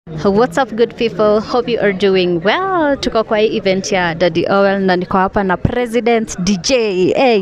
What's up good people? Hope you are doing well. Tuko kwa hii event ya Daddy Owel na niko hapa na President DJ. Hey.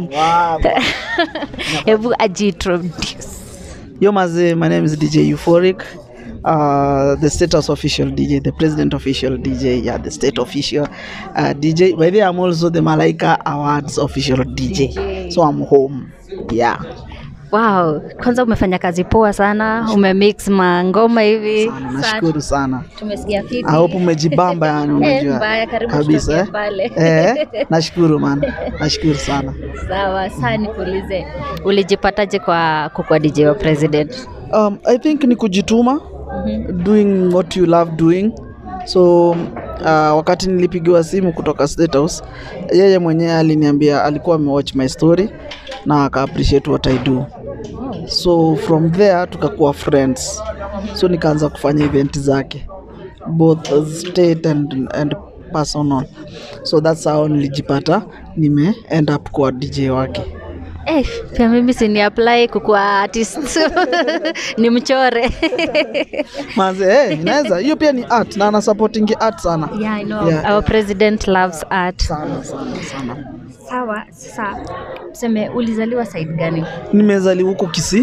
Hebu ajiintroduce. Yo maze, my name is DJ Euphoric. Uh, the status official DJ, the president official DJ, yeah, the state official uh, DJ. By the way, I'm also the Malaika Awards official DJ. DJ. So I'm home. Yeah. Wow, kwanza umefanya kazi poa sana, umemix mangoma hivi. Sana, nashukuru sana. Tumesikia fiti. I hope umejibamba yani Eh, unajua. mbaya, karibu Kabisa. tutokee Eh? pale. Eh, nashukuru man. Nashukuru sana. Sawa, sasa nikuulize, ulijipataje kwa kukuwa DJ wa president? Um, I think ni kujituma doing what you love doing so uh, wakati nilipigiwa simu kutoka State House yeye mwenyewe aliniambia alikuwa amewatch my story na aka appreciate what I do so from there tukakuwa friends so nikaanza kufanya event zake both state and, and personal so that's how nilijipata nime end up kuwa DJ wake Eh, pia mimi si ni apply kukuwa artist ni mchore Manze, hey, inaweza hiyo pia ni art na ana supporting art sana yeah, I know. Yeah. Our president loves art. sana sana sana. Sawa, sasa tuseme ulizaliwa side gani? Nimezaliwa huko Kisii.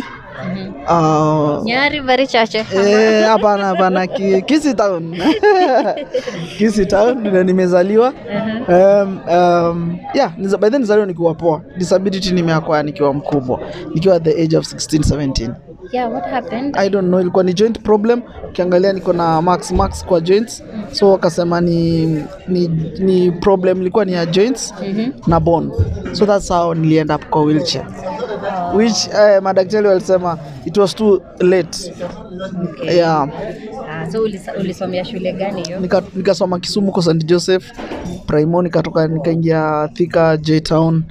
Ah, Nyari very chache. eh, hapana hapana Ki- Kisii town. Kisii town ndio nimezaliwa. Um, um, yeah, niza- by then nizaliwa nikiwa poa. Disability nimeakwaya nikiwa mkubwa. Nikiwa at the age of 16 17. Yeah, what happened? I don't know, ilikuwa ni joint problem. Ukiangalia niko na max max kwa joints, so wakasema ni, ni, ni problem ilikuwa ni ya joints na bone, so that's how niliend up kwa wheelchair which eh, madaktari walisema it was too late yeah. Ah, so ulisa- ulisomea shule gani hiyo? Nika- nikasoma Kisumu kwa St Joseph Primo, nikatoka nikaingia Thika J Town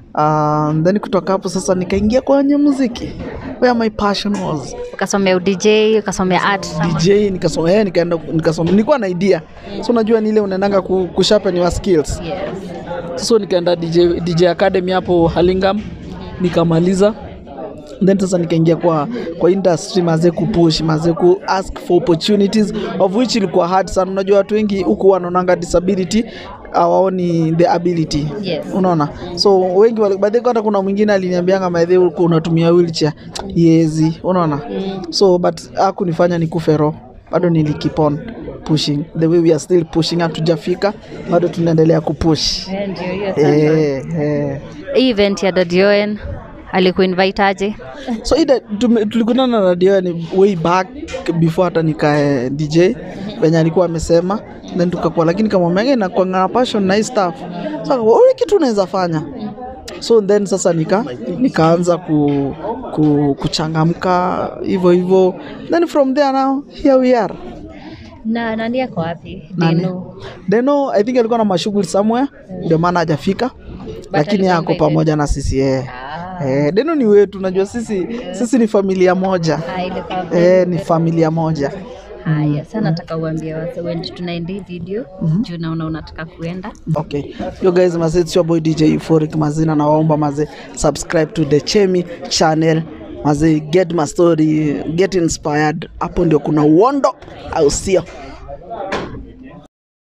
uh, then kutoka hapo sasa nikaingia kwenye muziki where my passion was Ukasomea udj, ukasomea art. DJ nikasoma yeye nikaenda nikasoma nilikuwa na idea so unajua ni ile unaendanga ku, kusharpen your skills Yes. so nikaenda DJ, DJ Academy hapo Halingam nikamaliza then sasa nikaingia kwa kwa industry maze kupush maze ku ask for opportunities of which ilikuwa hard sana unajua watu wengi huku wanaonanga disability hawaoni the ability Yes. unaona so wengi wali- by the way, hata kuna mwingine aliniambianga maedhe ulikuwa unatumia wheelchair yezi unaona so but hakunifanya nikufe roho bado nili keep on pushing the way we are still pushing hatujafika bado tunaendelea kupush Eh, Ndio hiyo sasa. eh, eh. Hii event ya Daddy Owen alikuinvite aje? so ida tume- tulikutana na radio ni way back before hata nikae dj venye alikuwa amesema then tukakuwa lakini kamwambia nakwanga passion na hii stuff so akakuwa, "Ule kitu unaweza fanya so then sasa nika nikaanza ku, ku, kuchangamka hivyo hivyo then from there now here we are Na nani yako wapi? Nani? Dino. Deno I think alikuwa na mashughuli somewhere ndio maana hajafika lakini alikuwa yako invited. pamoja na sisi yeye Ah. eh, Deno ni wetu najua sisi sisi ni familia moja Ah, ilikuwa eh, ni familia moja Haya, sasa nataka uambie wase when tunaenda hii video juu naona unataka kuenda. Okay. Yo guys, maze it's your boy DJ Euphoric mazina na waomba maze subscribe to the Chemi channel. Maze get my story, get inspired. Hapo ndio kuna uondo au sio?